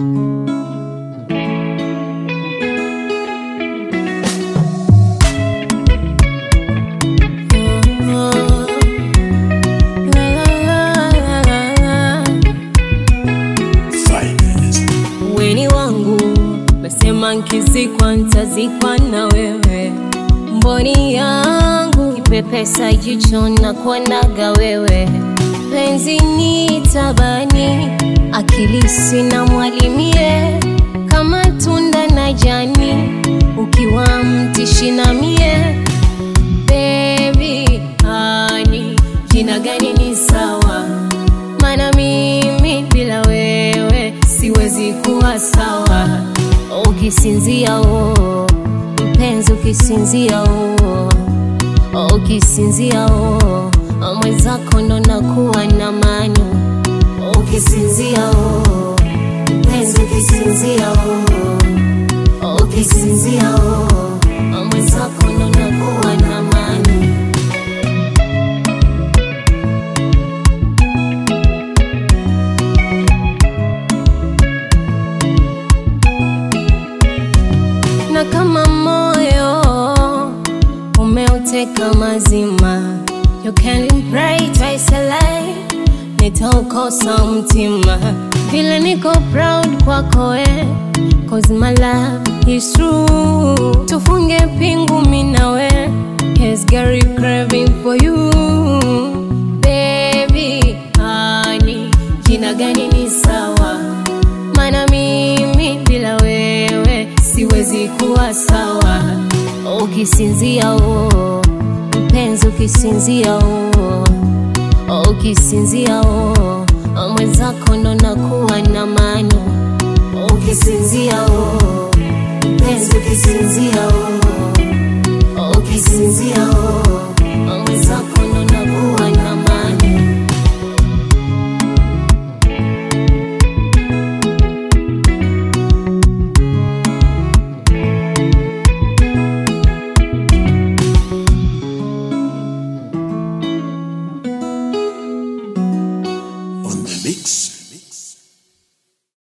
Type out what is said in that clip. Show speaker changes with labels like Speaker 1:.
Speaker 1: Weni wangu mesema nkizikwa ntazikwa na wewe, mboni yangu kipepesa jicho na kuonaga wewe, penzi ni tabani, akili sina mwalimie, kama tunda na jani, ukiwa mtishi na mie Baby, hani jina gani ni sawa? Mana mimi bila wewe siwezi kuwa sawa. Ukisinzia oh, mpenzi ukisinzia oh, ukisinzia oh, mwenzako ndo nakuwa na mani. Ukisinzia oh, mpenzi ukisinzia oh, ukisinzia oh, mwenzako ndo nakuwa na mani. na kama moyo umeuteka mazima, you can pray twice a lie, nitaukosa mtima vile niko proud kwako eh, cause my love is true. Tufunge pingu mimi nawe, yes girl you craving for you baby, honey, jina gani ni sawa mana mimi bila wewe siwezi kuwa sawa. Ukisinzia oh, mpenzi ukisinzia oh, ukisinzia oh, mwenzako ndo nakuwa na mani. Ukisinzia oh, mpenzi ukisinzia oh, ukisinzia oh